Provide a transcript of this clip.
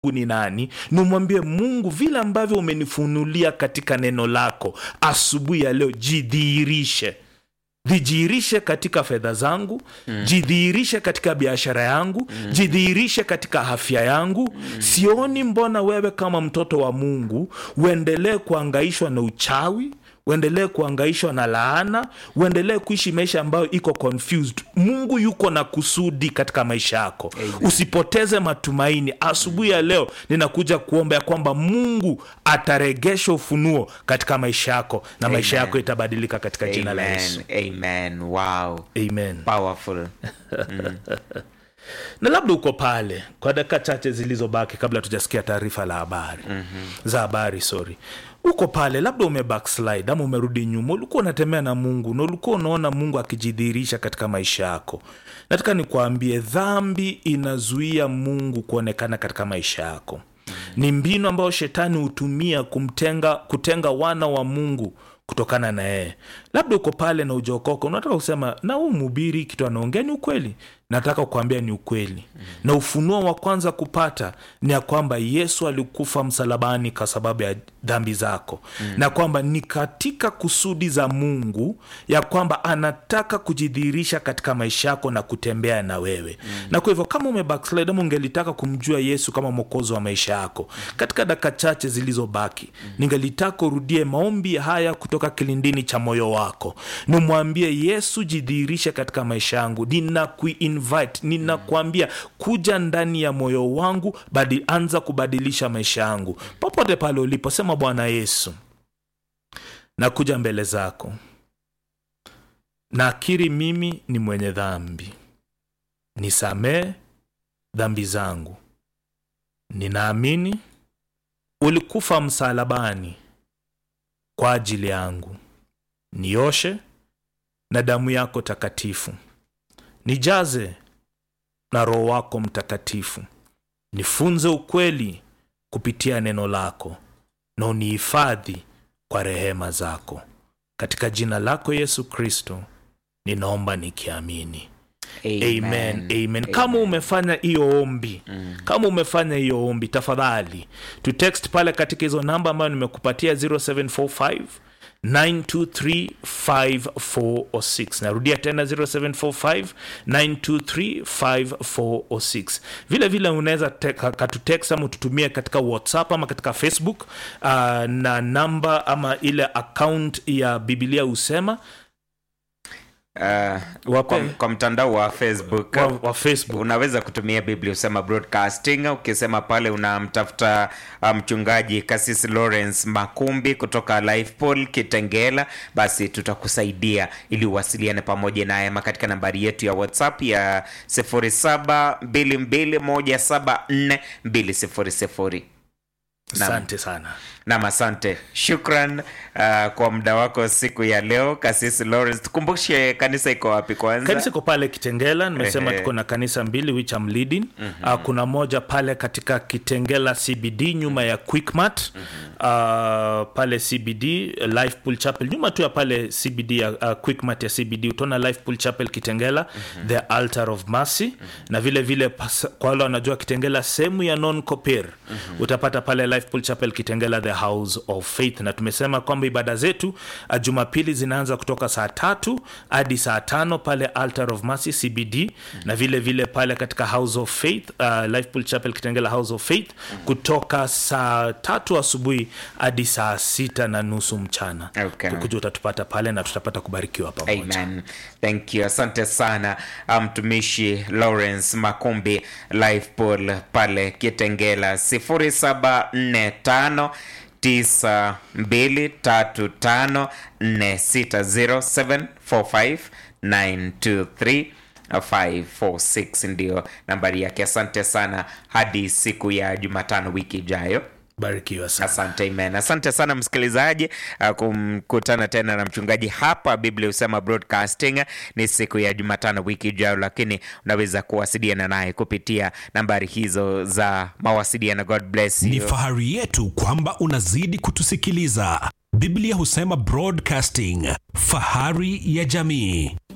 ni nani nimwambie mungu vile ambavyo umenifunulia katika neno lako asubuhi ya leo jidhihirishe jidhihirishe katika fedha zangu mm. jidhihirishe katika biashara yangu mm. jidhihirishe katika afya yangu mm. sioni mbona wewe kama mtoto wa mungu uendelee kuangaishwa na uchawi uendelee kuangaishwa na laana uendelee kuishi maisha ambayo iko confused mungu yuko na kusudi katika maisha yako Amen. usipoteze matumaini asubuhi ya leo ninakuja kuomba ya kwamba mungu ataregesha ufunuo katika maisha yako na maisha Amen. yako itabadilika katika jina la yesu amen amen wow amen powerful na labda uko pale kwa dakika chache zilizobaki kabla tujasikia taarifa la habari mm-hmm. za habari sorry uko pale labda ume backslide ama umerudi nyuma ulikuwa unatembea na mungu na ulikuwa unaona mungu akijidhihirisha katika maisha yako nataka nikuambie dhambi inazuia mungu kuonekana katika maisha yako ni mbinu ambayo shetani hutumia kumtenga kutenga wana wa mungu kutokana na yeye labda uko pale na ujaokoka unataka kusema na huu mhubiri kitu anaongea ni ukweli nataka kuambia ni ukweli mm. na ufunuo wa kwanza kupata ni ya kwamba yesu alikufa msalabani kwa sababu ya dhambi zako mm. na kwamba ni katika kusudi za mungu ya kwamba anataka kujidhihirisha katika maisha yako na kutembea na wewe mm. na kwa hivyo kama umebackslide ama ungelitaka kumjua yesu kama mwokozi wa maisha yako katika dakika chache zilizobaki mm. ningelitaka urudie maombi haya kutoka kilindini cha moyo wako nimwambie yesu jidhihirishe katika maisha yangu ninakuinvite ninakuambia kuja ndani ya moyo wangu badi, anza kubadilisha maisha yangu popote pale ulipo sema bwana yesu nakuja mbele zako nakiri mimi ni mwenye dhambi nisamee dhambi zangu ninaamini ulikufa msalabani kwa ajili yangu nioshe na damu yako takatifu nijaze na roho wako mtakatifu nifunze ukweli kupitia neno lako na unihifadhi kwa rehema zako katika jina lako yesu kristo ninaomba nikiamini amen amen kama umefanya hiyo ombi mm. kama umefanya hiyo ombi tafadhali tu text pale katika hizo namba ambayo nimekupatia 0745 9235406 narudia tena 0745 9235406 vile vile unaweza te- ka- katutext ama ututumie katika whatsapp ama katika facebook uh, na namba ama ile account ya bibilia husema Uh, Wape. kwa, kwa mtandao wa facebook wa, wa facebook unaweza kutumia biblia usema broadcasting ukisema pale unamtafuta uh, mchungaji kasisi lawrence makumbi kutoka lifepol kitengela basi tutakusaidia ili uwasiliane pamoja naye ama katika nambari yetu ya whatsapp ya 0722174200 Naam. asante sana nam asante shukran uh, kwa muda wako siku ya leo kasisi lawrence tukumbushe kanisa iko wapi kwanza kanisa iko pale kitengela nimesema Ehe. tuko na kanisa mbili which I'm leading mm-hmm. uh, kuna moja pale katika kitengela cbd nyuma ya quickmat mm-hmm. uh, pale cbd uh, lifepool chapel nyuma tu ya pale cbd ya uh, quickmat ya cbd utaona lifepool chapel kitengela mm-hmm. the altar of mercy mm-hmm. na vile vile pas- kwa wale wanajua kitengela sehemu ya non copir mm-hmm. utapata pale lifepool chapel kitengela the house of faith na tumesema kwamba ibada zetu uh, jumapili zinaanza kutoka saa tatu hadi saa tano pale altar of mercy cbd mm-hmm. na vile vile pale katika house of faith uh, lifepool chapel kitengela house of faith mm-hmm. kutoka saa tatu asubuhi hadi saa sita na nusu mchana Okay. kuja utatupata pale na tutapata kubarikiwa pamoja amen thank you asante sana mtumishi lawrence makumbi lifepol pale kitengela 0745 9235 ndio nambari yake asante sana hadi siku ya jumatano wiki ijayo barikiwa sana asante amen asante sana msikilizaji uh, kumkutana tena na mchungaji hapa biblia husema broadcasting ni siku ya jumatano wiki ijayo lakini unaweza kuwasiliana naye kupitia nambari hizo za mawasiliano god bless ni you. fahari yetu kwamba unazidi kutusikiliza biblia husema broadcasting fahari ya jamii